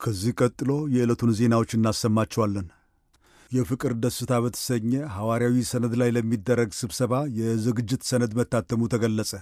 ከዚህ ቀጥሎ የዕለቱን ዜናዎች እናሰማቸዋለን። የፍቅር ደስታ በተሰኘ ሐዋርያዊ ሰነድ ላይ ለሚደረግ ስብሰባ የዝግጅት ሰነድ መታተሙ ተገለጸ።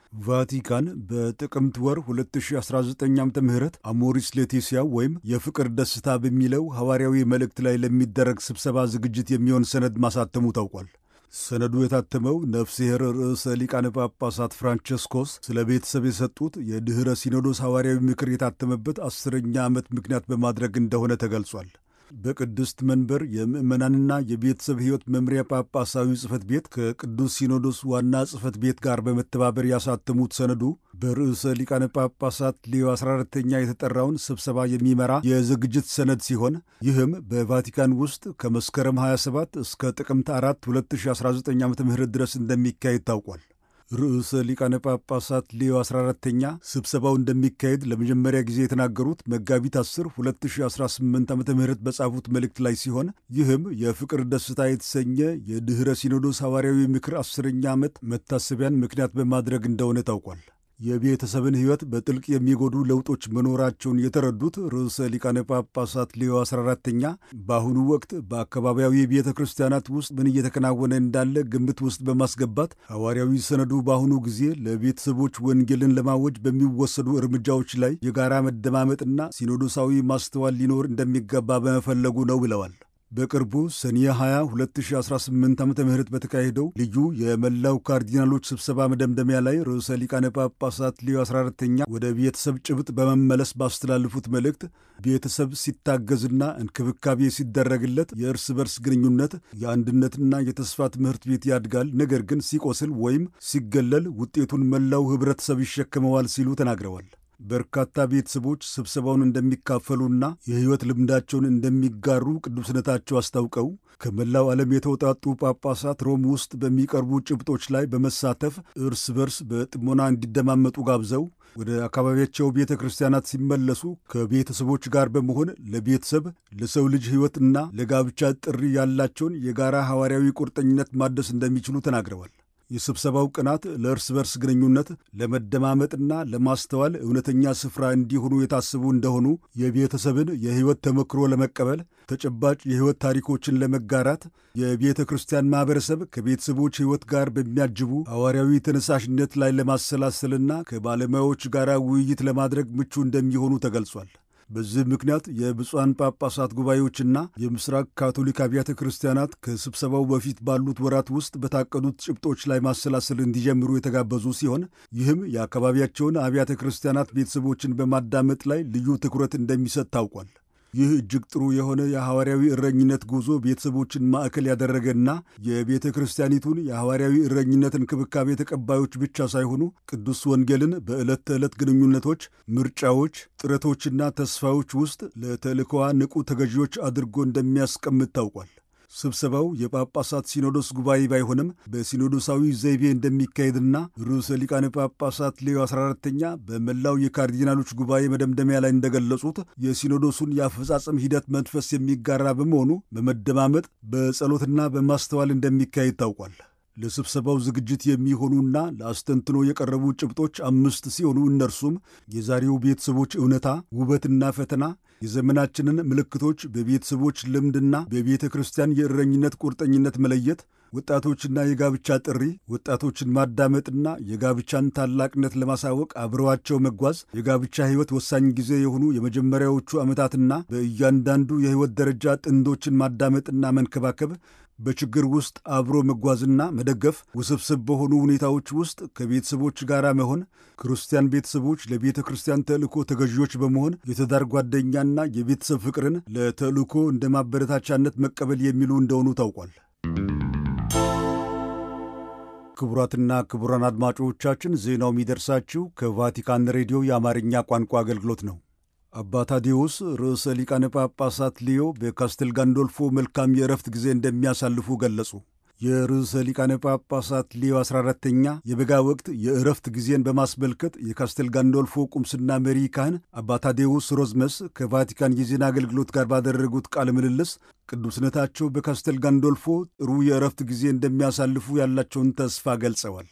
ቫቲካን በጥቅምት ወር 2019 ዓ ም አሞሪስ ሌቲሲያ ወይም የፍቅር ደስታ በሚለው ሐዋርያዊ መልእክት ላይ ለሚደረግ ስብሰባ ዝግጅት የሚሆን ሰነድ ማሳተሙ ታውቋል። ሰነዱ የታተመው ነፍስሔር ርዕሰ ሊቃነ ጳጳሳት ፍራንቸስኮስ ስለ ቤተሰብ የሰጡት የድኅረ ሲኖዶስ ሐዋርያዊ ምክር የታተመበት አስረኛ ዓመት ምክንያት በማድረግ እንደሆነ ተገልጿል። በቅድስት መንበር የምዕመናንና የቤተሰብ ሕይወት መምሪያ ጳጳሳዊ ጽሕፈት ቤት ከቅዱስ ሲኖዶስ ዋና ጽሕፈት ቤት ጋር በመተባበር ያሳተሙት ሰነዱ በርዕሰ ሊቃነ ጳጳሳት ሌዮ 14ተኛ የተጠራውን ስብሰባ የሚመራ የዝግጅት ሰነድ ሲሆን ይህም በቫቲካን ውስጥ ከመስከረም 27 እስከ ጥቅምት 4 2019 ዓ ም ድረስ እንደሚካሄድ ታውቋል። ርዕሰ ሊቃነ ጳጳሳት ሌዮ 14ተኛ ስብሰባው እንደሚካሄድ ለመጀመሪያ ጊዜ የተናገሩት መጋቢት 10 2018 ዓ ም በጻፉት መልእክት ላይ ሲሆን ይህም የፍቅር ደስታ የተሰኘ የድኅረ ሲኖዶስ ሐዋርያዊ ምክር አስረኛ ዓመት መታሰቢያን ምክንያት በማድረግ እንደሆነ ታውቋል። የቤተሰብን ሕይወት በጥልቅ የሚጎዱ ለውጦች መኖራቸውን የተረዱት ርዕሰ ሊቃነ ጳጳሳት ሌዮ 14ተኛ በአሁኑ ወቅት በአካባቢያዊ ቤተ ክርስቲያናት ውስጥ ምን እየተከናወነ እንዳለ ግምት ውስጥ በማስገባት ሐዋርያዊ ሰነዱ በአሁኑ ጊዜ ለቤተሰቦች ወንጌልን ለማወጅ በሚወሰዱ እርምጃዎች ላይ የጋራ መደማመጥና ሲኖዶሳዊ ማስተዋል ሊኖር እንደሚገባ በመፈለጉ ነው ብለዋል። በቅርቡ ሰኔ 20 2018 ዓ ም በተካሄደው ልዩ የመላው ካርዲናሎች ስብሰባ መደምደሚያ ላይ ርዕሰ ሊቃነ ጳጳሳት ሌዮ 14ተኛ ወደ ቤተሰብ ጭብጥ በመመለስ ባስተላለፉት መልእክት ቤተሰብ ሲታገዝና እንክብካቤ ሲደረግለት የእርስ በርስ ግንኙነት የአንድነትና የተስፋ ትምህርት ቤት ያድጋል፣ ነገር ግን ሲቆስል ወይም ሲገለል ውጤቱን መላው ኅብረተሰብ ይሸከመዋል ሲሉ ተናግረዋል። በርካታ ቤተሰቦች ስብሰባውን እንደሚካፈሉና የሕይወት ልምዳቸውን እንደሚጋሩ ቅዱስነታቸው አስታውቀው ከመላው ዓለም የተውጣጡ ጳጳሳት ሮም ውስጥ በሚቀርቡ ጭብጦች ላይ በመሳተፍ እርስ በርስ በጥሞና እንዲደማመጡ ጋብዘው ወደ አካባቢያቸው ቤተ ክርስቲያናት ሲመለሱ ከቤተሰቦች ጋር በመሆን ለቤተሰብ ለሰው ልጅ ሕይወትና ለጋብቻ ጥሪ ያላቸውን የጋራ ሐዋርያዊ ቁርጠኝነት ማደስ እንደሚችሉ ተናግረዋል። የስብሰባው ቀናት ለእርስ በርስ ግንኙነት ለመደማመጥና ለማስተዋል እውነተኛ ስፍራ እንዲሆኑ የታሰቡ እንደሆኑ የቤተሰብን የሕይወት ተሞክሮ ለመቀበል ተጨባጭ የሕይወት ታሪኮችን ለመጋራት የቤተ ክርስቲያን ማኅበረሰብ ከቤተሰቦች ሕይወት ጋር በሚያጅቡ ሐዋርያዊ ተነሳሽነት ላይ ለማሰላሰልና ከባለሙያዎች ጋር ውይይት ለማድረግ ምቹ እንደሚሆኑ ተገልጿል። በዚህ ምክንያት የብፁዓን ጳጳሳት ጉባኤዎችና የምስራቅ ካቶሊክ አብያተ ክርስቲያናት ከስብሰባው በፊት ባሉት ወራት ውስጥ በታቀዱት ጭብጦች ላይ ማሰላሰል እንዲጀምሩ የተጋበዙ ሲሆን ይህም የአካባቢያቸውን አብያተ ክርስቲያናት ቤተሰቦችን በማዳመጥ ላይ ልዩ ትኩረት እንደሚሰጥ ታውቋል። ይህ እጅግ ጥሩ የሆነ የሐዋርያዊ እረኝነት ጉዞ ቤተሰቦችን ማዕከል ያደረገና የቤተ ክርስቲያኒቱን የሐዋርያዊ እረኝነት እንክብካቤ ተቀባዮች ብቻ ሳይሆኑ ቅዱስ ወንጌልን በዕለት ተዕለት ግንኙነቶች፣ ምርጫዎች፣ ጥረቶችና ተስፋዎች ውስጥ ለተልእኮዋ ንቁ ተገዢዎች አድርጎ እንደሚያስቀምጥ ታውቋል። ስብሰባው የጳጳሳት ሲኖዶስ ጉባኤ ባይሆንም በሲኖዶሳዊ ዘይቤ እንደሚካሄድና ርዕሰ ሊቃነ ጳጳሳት ሌዮ 14ተኛ በመላው የካርዲናሎች ጉባኤ መደምደሚያ ላይ እንደገለጹት የሲኖዶሱን የአፈጻጸም ሂደት መንፈስ የሚጋራ በመሆኑ በመደማመጥ በጸሎትና በማስተዋል እንደሚካሄድ ታውቋል። ለስብሰባው ዝግጅት የሚሆኑና ለአስተንትኖ የቀረቡ ጭብጦች አምስት ሲሆኑ እነርሱም የዛሬው ቤተሰቦች እውነታ፣ ውበትና ፈተና፣ የዘመናችንን ምልክቶች በቤተሰቦች ልምድና በቤተ ክርስቲያን የእረኝነት ቁርጠኝነት መለየት፣ ወጣቶችና የጋብቻ ጥሪ፣ ወጣቶችን ማዳመጥና የጋብቻን ታላቅነት ለማሳወቅ አብረዋቸው መጓዝ፣ የጋብቻ ሕይወት ወሳኝ ጊዜ የሆኑ የመጀመሪያዎቹ ዓመታትና በእያንዳንዱ የሕይወት ደረጃ ጥንዶችን ማዳመጥና መንከባከብ በችግር ውስጥ አብሮ መጓዝና መደገፍ፣ ውስብስብ በሆኑ ሁኔታዎች ውስጥ ከቤተሰቦች ጋር መሆን፣ ክርስቲያን ቤተሰቦች ለቤተ ክርስቲያን ተልእኮ ተገዢዎች በመሆን የትዳር ጓደኛና የቤተሰብ ፍቅርን ለተልእኮ እንደ ማበረታቻነት መቀበል የሚሉ እንደሆኑ ታውቋል። ክቡራትና ክቡራን አድማጮቻችን ዜናው የሚደርሳችሁ ከቫቲካን ሬዲዮ የአማርኛ ቋንቋ አገልግሎት ነው። አባ ታዴዎስ ርዕሰ ሊቃነ ጳጳሳት ሊዮ በካስቴል ጋንዶልፎ መልካም የእረፍት ጊዜ እንደሚያሳልፉ ገለጹ። የርዕሰ ሊቃነ ጳጳሳት ሊዮ 14ተኛ የበጋ ወቅት የእረፍት ጊዜን በማስመልከት የካስቴል ጋንዶልፎ ቁምስና መሪ ካህን አባ ታዴዎስ ሮዝመስ ከቫቲካን የዜና አገልግሎት ጋር ባደረጉት ቃለ ምልልስ ቅዱስነታቸው በካስቴል ጋንዶልፎ ጥሩ የእረፍት ጊዜ እንደሚያሳልፉ ያላቸውን ተስፋ ገልጸዋል።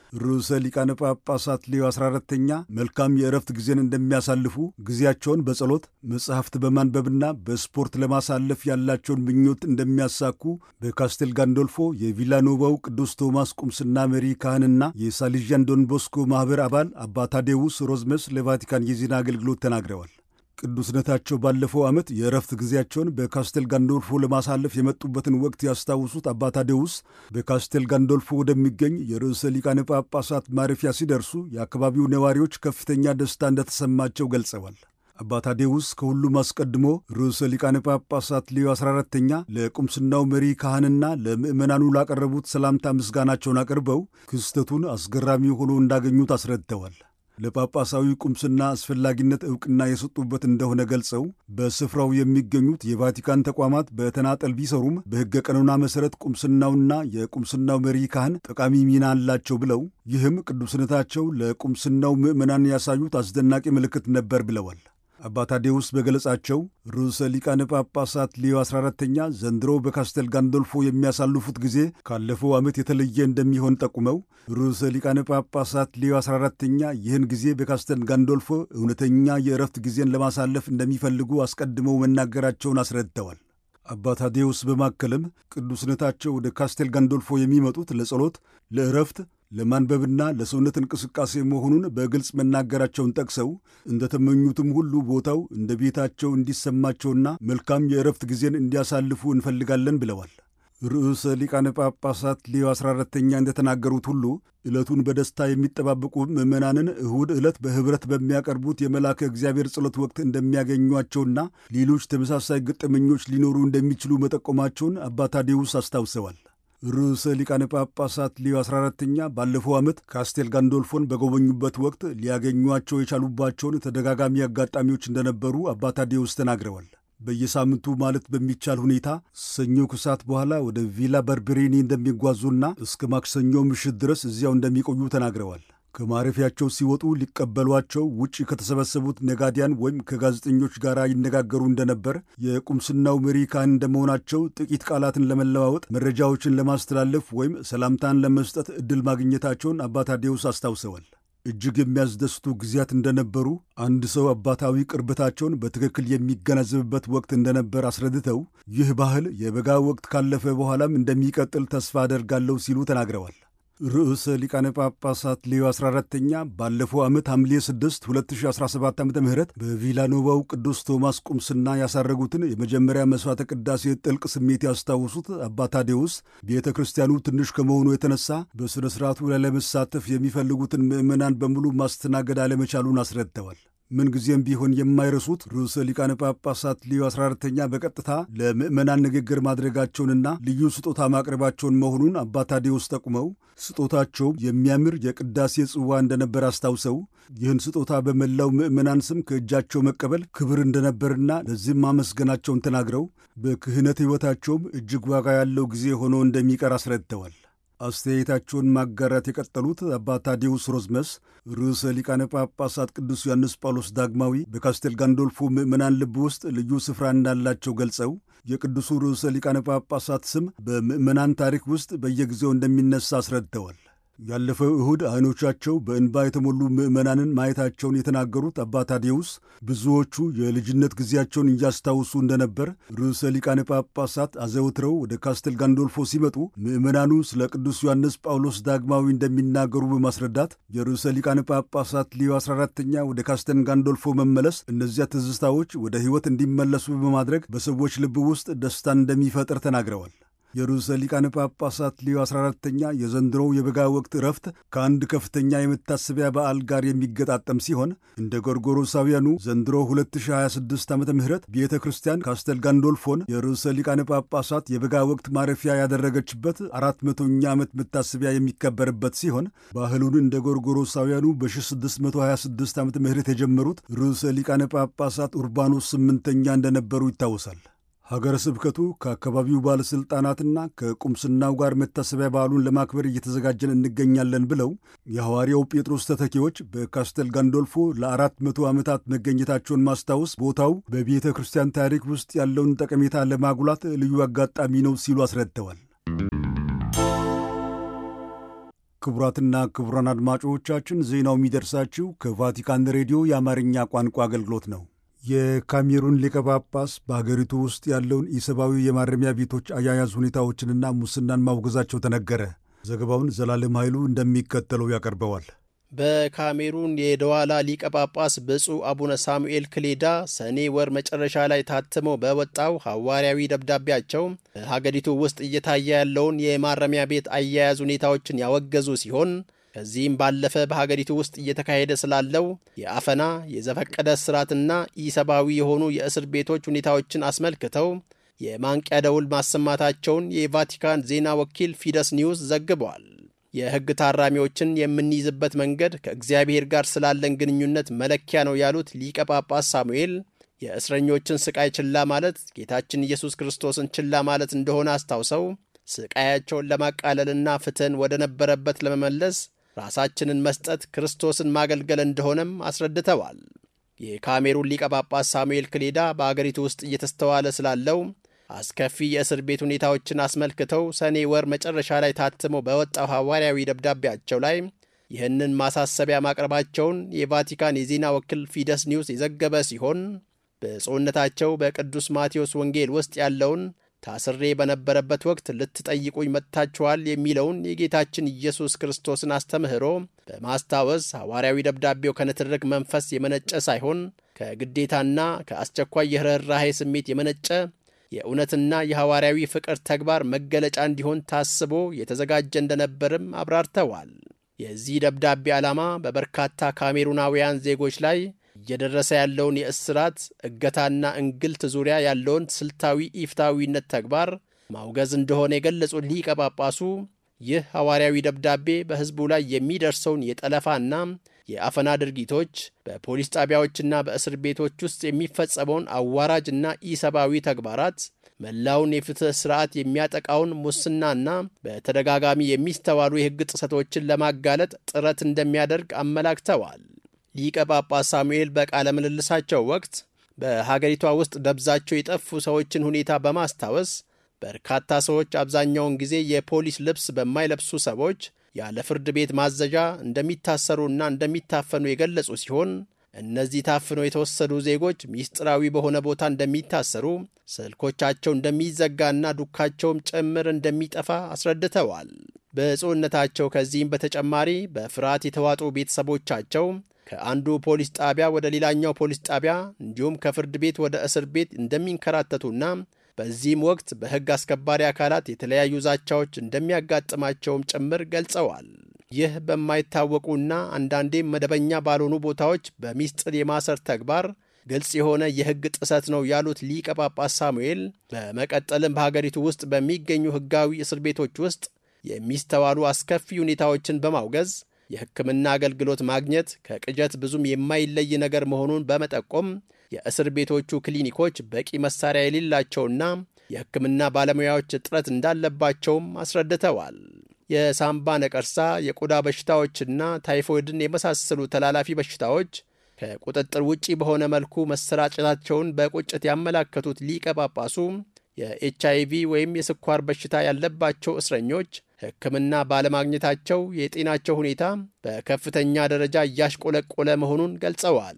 ርዕሰ ሊቃነ ጳጳሳት ሌዮ 14ተኛ መልካም የእረፍት ጊዜን እንደሚያሳልፉ ጊዜያቸውን በጸሎት መጽሐፍት በማንበብና በስፖርት ለማሳለፍ ያላቸውን ምኞት እንደሚያሳኩ በካስቴል ጋንዶልፎ የቪላኖቫው ቅዱስ ቶማስ ቁምስና መሪ ካህንና የሳሊዣን ዶንቦስኮ ማኅበር አባል አባ ታዴውስ ሮዝመስ ለቫቲካን የዜና አገልግሎት ተናግረዋል። ቅዱስነታቸው ባለፈው ዓመት የእረፍት ጊዜያቸውን በካስቴል ጋንዶልፎ ለማሳለፍ የመጡበትን ወቅት ያስታውሱት አባ ታዴውስ በካስቴል ጋንዶልፎ ወደሚገኝ የርዕሰ ሊቃነ ጳጳሳት ማረፊያ ሲደርሱ የአካባቢው ነዋሪዎች ከፍተኛ ደስታ እንደተሰማቸው ገልጸዋል። አባ ታዴውስ ከሁሉም አስቀድሞ ርዕሰ ሊቃነ ጳጳሳት ሌዮ 14ተኛ ለቁምስናው መሪ ካህንና ለምዕመናኑ ላቀረቡት ሰላምታ ምስጋናቸውን አቅርበው ክስተቱን አስገራሚ ሆኖ እንዳገኙት አስረድተዋል። ለጳጳሳዊ ቁምስና አስፈላጊነት ዕውቅና የሰጡበት እንደሆነ ገልጸው በስፍራው የሚገኙት የቫቲካን ተቋማት በተናጠል ቢሰሩም በሕገ ቀኖና መሠረት ቁምስናውና የቁምስናው መሪ ካህን ጠቃሚ ሚና አላቸው ብለው ይህም ቅዱስነታቸው ለቁምስናው ምዕመናን ያሳዩት አስደናቂ ምልክት ነበር ብለዋል። አባ ታዴውስ በገለጻቸው ርዕሰ ሊቃነ ጳጳሳት ሌዮ 14ተኛ ዘንድሮ በካስተል ጋንዶልፎ የሚያሳልፉት ጊዜ ካለፈው ዓመት የተለየ እንደሚሆን ጠቁመው ርዕሰ ሊቃነ ጳጳሳት ሌዮ 14ተኛ ይህን ጊዜ በካስተል ጋንዶልፎ እውነተኛ የእረፍት ጊዜን ለማሳለፍ እንደሚፈልጉ አስቀድመው መናገራቸውን አስረድተዋል። አባ ታዴውስ በማከልም ቅዱስነታቸው ወደ ካስቴል ጋንዶልፎ የሚመጡት ለጸሎት፣ ለእረፍት ለማንበብና ለሰውነት እንቅስቃሴ መሆኑን በግልጽ መናገራቸውን ጠቅሰው እንደተመኙትም ሁሉ ቦታው እንደ ቤታቸው እንዲሰማቸውና መልካም የእረፍት ጊዜን እንዲያሳልፉ እንፈልጋለን ብለዋል። ርዕሰ ሊቃነ ጳጳሳት ሌዮ 14ተኛ እንደተናገሩት ሁሉ ዕለቱን በደስታ የሚጠባበቁ ምዕመናንን እሁድ ዕለት በኅብረት በሚያቀርቡት የመልአከ እግዚአብሔር ጸሎት ወቅት እንደሚያገኟቸውና ሌሎች ተመሳሳይ ገጠመኞች ሊኖሩ እንደሚችሉ መጠቆማቸውን አባ ታዴውስ አስታውሰዋል። ርዕሰ ሊቃነ ጳጳሳት ሌዮ 14ተኛ ባለፈው ዓመት ካስቴል ጋንዶልፎን በጎበኙበት ወቅት ሊያገኟቸው የቻሉባቸውን ተደጋጋሚ አጋጣሚዎች እንደነበሩ አባ ታዴውስ ተናግረዋል። በየሳምንቱ ማለት በሚቻል ሁኔታ ሰኞ ከሰዓት በኋላ ወደ ቪላ በርበሬኒ እንደሚጓዙና እስከ ማክሰኞ ምሽት ድረስ እዚያው እንደሚቆዩ ተናግረዋል። ከማረፊያቸው ሲወጡ ሊቀበሏቸው ውጭ ከተሰበሰቡት ነጋዲያን ወይም ከጋዜጠኞች ጋር ይነጋገሩ እንደነበር፣ የቁምስናው መሪ ካህን እንደመሆናቸው ጥቂት ቃላትን ለመለዋወጥ፣ መረጃዎችን ለማስተላለፍ ወይም ሰላምታን ለመስጠት ዕድል ማግኘታቸውን አባ ታዴውስ አስታውሰዋል። እጅግ የሚያስደስቱ ጊዜያት እንደነበሩ አንድ ሰው አባታዊ ቅርበታቸውን በትክክል የሚገነዘብበት ወቅት እንደነበር አስረድተው ይህ ባህል የበጋ ወቅት ካለፈ በኋላም እንደሚቀጥል ተስፋ አደርጋለሁ ሲሉ ተናግረዋል። ርዕሰ ሊቃነ ጳጳሳት ሌዮ 14ተኛ ባለፈው ዓመት ሐምሌ 6 2017 ዓ ም በቪላኖቫው ቅዱስ ቶማስ ቁምስና ያሳረጉትን የመጀመሪያ መሥዋዕተ ቅዳሴ ጥልቅ ስሜት ያስታውሱት አባ ታዴውስ ቤተ ክርስቲያኑ ትንሽ ከመሆኑ የተነሳ በሥነ ሥርዓቱ ላይ ለመሳተፍ የሚፈልጉትን ምዕመናን በሙሉ ማስተናገድ አለመቻሉን አስረድተዋል። ምንጊዜም ቢሆን የማይረሱት ርዕሰ ሊቃነ ጳጳሳት ሊዮ 14ተኛ በቀጥታ ለምዕመናን ንግግር ማድረጋቸውንና ልዩ ስጦታ ማቅረባቸውን መሆኑን አባ ታዴውስ ጠቁመው ስጦታቸውም የሚያምር የቅዳሴ ጽዋ እንደነበር አስታውሰው ይህን ስጦታ በመላው ምዕመናን ስም ከእጃቸው መቀበል ክብር እንደነበርና ለዚህም ማመስገናቸውን ተናግረው በክህነት ሕይወታቸውም እጅግ ዋጋ ያለው ጊዜ ሆኖ እንደሚቀር አስረድተዋል። አስተያየታቸውን ማጋራት የቀጠሉት አባ ታዴውስ ሮዝመስ ርዕሰ ሊቃነ ጳጳሳት ቅዱስ ዮሐንስ ጳውሎስ ዳግማዊ በካስቴል ጋንዶልፎ ምዕመናን ልብ ውስጥ ልዩ ስፍራ እንዳላቸው ገልጸው የቅዱሱ ርዕሰ ሊቃነ ጳጳሳት ስም በምዕመናን ታሪክ ውስጥ በየጊዜው እንደሚነሳ አስረድተዋል። ያለፈው እሁድ ዓይኖቻቸው በእንባ የተሞሉ ምዕመናንን ማየታቸውን የተናገሩት አባ ታዴውስ ብዙዎቹ የልጅነት ጊዜያቸውን እያስታውሱ እንደነበር፣ ርዕሰ ሊቃነ ጳጳሳት አዘውትረው ወደ ካስተል ጋንዶልፎ ሲመጡ ምዕመናኑ ስለ ቅዱስ ዮሐንስ ጳውሎስ ዳግማዊ እንደሚናገሩ በማስረዳት የርዕሰ ሊቃነ ጳጳሳት ሊዮ 14ተኛ ወደ ካስተል ጋንዶልፎ መመለስ እነዚያ ትዝታዎች ወደ ሕይወት እንዲመለሱ በማድረግ በሰዎች ልብ ውስጥ ደስታን እንደሚፈጥር ተናግረዋል። የርዕሰ ሊቃነ ጳጳሳት ሊዮ 14ተኛ የዘንድሮው የበጋ ወቅት እረፍት ከአንድ ከፍተኛ የመታሰቢያ በዓል ጋር የሚገጣጠም ሲሆን እንደ ጎርጎሮሳውያኑ ዘንድሮ 2026 ዓ ም ቤተ ክርስቲያን ካስተል ጋንዶልፎን የርዕሰ ሊቃነ ጳጳሳት የበጋ ወቅት ማረፊያ ያደረገችበት አራት መቶኛ ዓመት መታሰቢያ የሚከበርበት ሲሆን ባህሉን እንደ ጎርጎሮሳውያኑ በ1626 ዓ ም የጀመሩት ርዕሰ ሊቃነ ጳጳሳት ኡርባኖስ ስምንተኛ እንደነበሩ ይታወሳል። ሀገረ ስብከቱ ከአካባቢው ባለሥልጣናትና ከቁምስናው ጋር መታሰቢያ በዓሉን ለማክበር እየተዘጋጀን እንገኛለን ብለው የሐዋርያው ጴጥሮስ ተተኪዎች በካስተል ጋንዶልፎ ለአራት መቶ ዓመታት መገኘታቸውን ማስታወስ ቦታው በቤተ ክርስቲያን ታሪክ ውስጥ ያለውን ጠቀሜታ ለማጉላት ልዩ አጋጣሚ ነው ሲሉ አስረድተዋል። ክቡራትና ክቡራን አድማጮቻችን ዜናው የሚደርሳችሁ ከቫቲካን ሬዲዮ የአማርኛ ቋንቋ አገልግሎት ነው። የካሜሩን ሊቀ ጳጳስ በአገሪቱ ውስጥ ያለውን ኢሰብአዊ የማረሚያ ቤቶች አያያዝ ሁኔታዎችንና ሙስናን ማውገዛቸው ተነገረ። ዘገባውን ዘላለም ኃይሉ እንደሚከተለው ያቀርበዋል። በካሜሩን የደዋላ ሊቀ ጳጳስ ብፁዕ አቡነ ሳሙኤል ክሌዳ ሰኔ ወር መጨረሻ ላይ ታትመው በወጣው ሐዋርያዊ ደብዳቤያቸው በሀገሪቱ ውስጥ እየታየ ያለውን የማረሚያ ቤት አያያዝ ሁኔታዎችን ያወገዙ ሲሆን ከዚህም ባለፈ በሀገሪቱ ውስጥ እየተካሄደ ስላለው የአፈና የዘፈቀደ እስራትና ኢሰብአዊ የሆኑ የእስር ቤቶች ሁኔታዎችን አስመልክተው የማንቂያ ደውል ማሰማታቸውን የቫቲካን ዜና ወኪል ፊደስ ኒውስ ዘግበዋል። የሕግ ታራሚዎችን የምንይዝበት መንገድ ከእግዚአብሔር ጋር ስላለን ግንኙነት መለኪያ ነው ያሉት ሊቀ ጳጳስ ሳሙኤል የእስረኞችን ስቃይ ችላ ማለት ጌታችን ኢየሱስ ክርስቶስን ችላ ማለት እንደሆነ አስታውሰው ስቃያቸውን ለማቃለልና ፍትሕን ወደ ነበረበት ለመመለስ ራሳችንን መስጠት ክርስቶስን ማገልገል እንደሆነም አስረድተዋል። የካሜሩን ሊቀ ጳጳስ ሳሙኤል ክሌዳ በአገሪቱ ውስጥ እየተስተዋለ ስላለው አስከፊ የእስር ቤት ሁኔታዎችን አስመልክተው ሰኔ ወር መጨረሻ ላይ ታትመው በወጣው ሐዋርያዊ ደብዳቤያቸው ላይ ይህንን ማሳሰቢያ ማቅረባቸውን የቫቲካን የዜና ወኪል ፊደስ ኒውስ የዘገበ ሲሆን ብፁዕነታቸው በቅዱስ ማቴዎስ ወንጌል ውስጥ ያለውን ታስሬ በነበረበት ወቅት ልትጠይቁኝ መጥታችኋል የሚለውን የጌታችን ኢየሱስ ክርስቶስን አስተምህሮ በማስታወስ ሐዋርያዊ ደብዳቤው ከንትርክ መንፈስ የመነጨ ሳይሆን ከግዴታና ከአስቸኳይ የርኅራኄ ስሜት የመነጨ የእውነትና የሐዋርያዊ ፍቅር ተግባር መገለጫ እንዲሆን ታስቦ የተዘጋጀ እንደነበርም አብራርተዋል። የዚህ ደብዳቤ ዓላማ በበርካታ ካሜሩናውያን ዜጎች ላይ እየደረሰ ያለውን የእስራት እገታና እንግልት ዙሪያ ያለውን ስልታዊ ኢፍታዊነት ተግባር ማውገዝ እንደሆነ የገለጹት ሊቀ ጳጳሱ ይህ ሐዋርያዊ ደብዳቤ በሕዝቡ ላይ የሚደርሰውን የጠለፋና የአፈና ድርጊቶች በፖሊስ ጣቢያዎችና በእስር ቤቶች ውስጥ የሚፈጸመውን አዋራጅና ኢሰብአዊ ተግባራት መላውን የፍትሕ ሥርዓት የሚያጠቃውን ሙስናና በተደጋጋሚ የሚስተዋሉ የሕግ ጥሰቶችን ለማጋለጥ ጥረት እንደሚያደርግ አመላክተዋል። ሊቀ ጳጳስ ሳሙኤል በቃለ ምልልሳቸው ወቅት በሀገሪቷ ውስጥ ደብዛቸው የጠፉ ሰዎችን ሁኔታ በማስታወስ በርካታ ሰዎች አብዛኛውን ጊዜ የፖሊስ ልብስ በማይለብሱ ሰዎች ያለ ፍርድ ቤት ማዘዣ እንደሚታሰሩና እንደሚታፈኑ የገለጹ ሲሆን እነዚህ ታፍነው የተወሰዱ ዜጎች ሚስጥራዊ በሆነ ቦታ እንደሚታሰሩ፣ ስልኮቻቸው እንደሚዘጋና ዱካቸውም ጭምር እንደሚጠፋ አስረድተዋል። ብፁዕነታቸው ከዚህም በተጨማሪ በፍርሃት የተዋጡ ቤተሰቦቻቸው ከአንዱ ፖሊስ ጣቢያ ወደ ሌላኛው ፖሊስ ጣቢያ እንዲሁም ከፍርድ ቤት ወደ እስር ቤት እንደሚንከራተቱና በዚህም ወቅት በሕግ አስከባሪ አካላት የተለያዩ ዛቻዎች እንደሚያጋጥማቸውም ጭምር ገልጸዋል። ይህ በማይታወቁና አንዳንዴም መደበኛ ባልሆኑ ቦታዎች በሚስጥር የማሰር ተግባር ግልጽ የሆነ የሕግ ጥሰት ነው ያሉት ሊቀ ጳጳስ ሳሙኤል በመቀጠልም በሀገሪቱ ውስጥ በሚገኙ ሕጋዊ እስር ቤቶች ውስጥ የሚስተዋሉ አስከፊ ሁኔታዎችን በማውገዝ የሕክምና አገልግሎት ማግኘት ከቅጀት ብዙም የማይለይ ነገር መሆኑን በመጠቆም የእስር ቤቶቹ ክሊኒኮች በቂ መሳሪያ የሌላቸውና የሕክምና ባለሙያዎች እጥረት እንዳለባቸውም አስረድተዋል። የሳምባ ነቀርሳ፣ የቆዳ በሽታዎችና ታይፎይድን የመሳሰሉ ተላላፊ በሽታዎች ከቁጥጥር ውጪ በሆነ መልኩ መሰራጨታቸውን በቁጭት ያመላከቱት ሊቀ ጳጳሱ የኤች አይቪ ወይም የስኳር በሽታ ያለባቸው እስረኞች ሕክምና ባለማግኘታቸው የጤናቸው ሁኔታ በከፍተኛ ደረጃ እያሽቆለቆለ መሆኑን ገልጸዋል።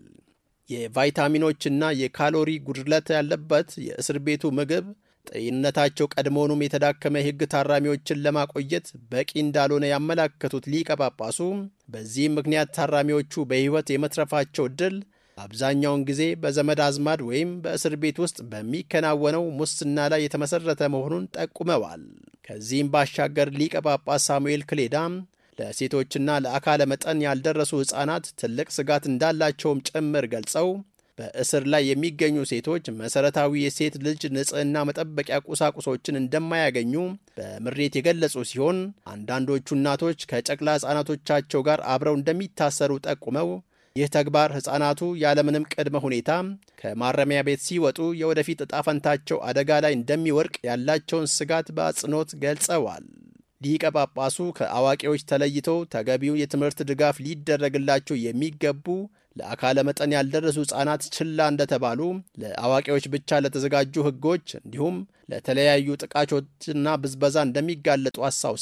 የቫይታሚኖችና የካሎሪ ጉድለት ያለበት የእስር ቤቱ ምግብ ጤንነታቸው ቀድሞውኑም የተዳከመ የሕግ ታራሚዎችን ለማቆየት በቂ እንዳልሆነ ያመላከቱት ሊቀ ጳጳሱ በዚህም ምክንያት ታራሚዎቹ በሕይወት የመትረፋቸው ዕድል አብዛኛውን ጊዜ በዘመድ አዝማድ ወይም በእስር ቤት ውስጥ በሚከናወነው ሙስና ላይ የተመሠረተ መሆኑን ጠቁመዋል። ከዚህም ባሻገር ሊቀ ጳጳስ ሳሙኤል ክሌዳም ለሴቶችና ለአካለ መጠን ያልደረሱ ሕፃናት ትልቅ ስጋት እንዳላቸውም ጭምር ገልጸው በእስር ላይ የሚገኙ ሴቶች መሠረታዊ የሴት ልጅ ንጽሕና መጠበቂያ ቁሳቁሶችን እንደማያገኙ በምሬት የገለጹ ሲሆን አንዳንዶቹ እናቶች ከጨቅላ ሕፃናቶቻቸው ጋር አብረው እንደሚታሰሩ ጠቁመው ይህ ተግባር ሕፃናቱ ያለምንም ቅድመ ሁኔታ ከማረሚያ ቤት ሲወጡ የወደፊት ዕጣ ፈንታቸው አደጋ ላይ እንደሚወድቅ ያላቸውን ስጋት በአጽንኦት ገልጸዋል። ሊቀ ጳጳሱ ከአዋቂዎች ተለይተው ተገቢው የትምህርት ድጋፍ ሊደረግላቸው የሚገቡ ለአካለ መጠን ያልደረሱ ሕፃናት ችላ እንደተባሉ ለአዋቂዎች ብቻ ለተዘጋጁ ሕጎች እንዲሁም ለተለያዩ ጥቃቾችና ብዝበዛ እንደሚጋለጡ አስታውሰው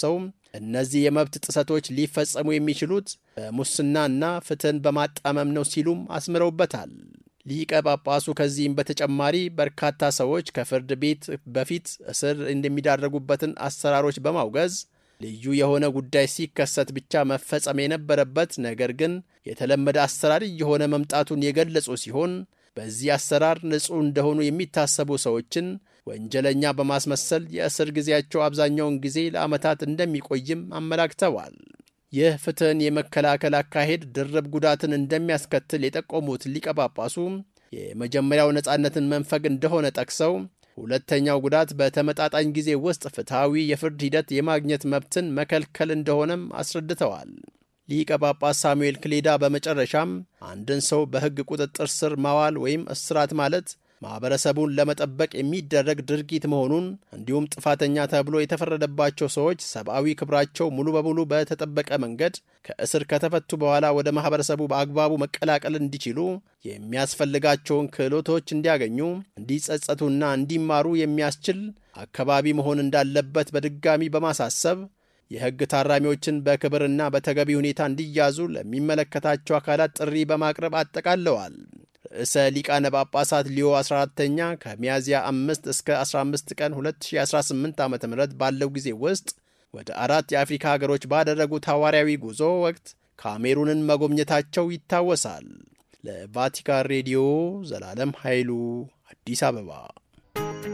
እነዚህ የመብት ጥሰቶች ሊፈጸሙ የሚችሉት በሙስናና ፍትህን በማጣመም ነው ሲሉም አስምረውበታል። ሊቀ ጳጳሱ ከዚህም በተጨማሪ በርካታ ሰዎች ከፍርድ ቤት በፊት እስር እንደሚዳረጉበትን አሰራሮች በማውገዝ ልዩ የሆነ ጉዳይ ሲከሰት ብቻ መፈጸም የነበረበት ነገር ግን የተለመደ አሰራር እየሆነ መምጣቱን የገለጹ ሲሆን በዚህ አሰራር ንጹሕ እንደሆኑ የሚታሰቡ ሰዎችን ወንጀለኛ በማስመሰል የእስር ጊዜያቸው አብዛኛውን ጊዜ ለዓመታት እንደሚቆይም አመላክተዋል። ይህ ፍትህን የመከላከል አካሄድ ድርብ ጉዳትን እንደሚያስከትል የጠቆሙት ሊቀ ጳጳሱ የመጀመሪያው ነፃነትን መንፈግ እንደሆነ ጠቅሰው ሁለተኛው ጉዳት በተመጣጣኝ ጊዜ ውስጥ ፍትሐዊ የፍርድ ሂደት የማግኘት መብትን መከልከል እንደሆነም አስረድተዋል። ሊቀ ጳጳስ ሳሙኤል ክሌዳ በመጨረሻም አንድን ሰው በሕግ ቁጥጥር ስር ማዋል ወይም እስራት ማለት ማኅበረሰቡን ለመጠበቅ የሚደረግ ድርጊት መሆኑን እንዲሁም ጥፋተኛ ተብሎ የተፈረደባቸው ሰዎች ሰብአዊ ክብራቸው ሙሉ በሙሉ በተጠበቀ መንገድ ከእስር ከተፈቱ በኋላ ወደ ማኅበረሰቡ በአግባቡ መቀላቀል እንዲችሉ የሚያስፈልጋቸውን ክህሎቶች እንዲያገኙ፣ እንዲጸጸቱና እንዲማሩ የሚያስችል አካባቢ መሆን እንዳለበት በድጋሚ በማሳሰብ የሕግ ታራሚዎችን በክብርና በተገቢ ሁኔታ እንዲያዙ ለሚመለከታቸው አካላት ጥሪ በማቅረብ አጠቃለዋል። ርዕሰ ሊቃነ ጳጳሳት ሊዮ 14ተኛ ከሚያዝያ 5 እስከ 15 ቀን 2018 ዓ ም ባለው ጊዜ ውስጥ ወደ አራት የአፍሪካ ሀገሮች ባደረጉት ሐዋርያዊ ጉዞ ወቅት ካሜሩንን መጎብኘታቸው ይታወሳል። ለቫቲካን ሬዲዮ ዘላለም ኃይሉ አዲስ አበባ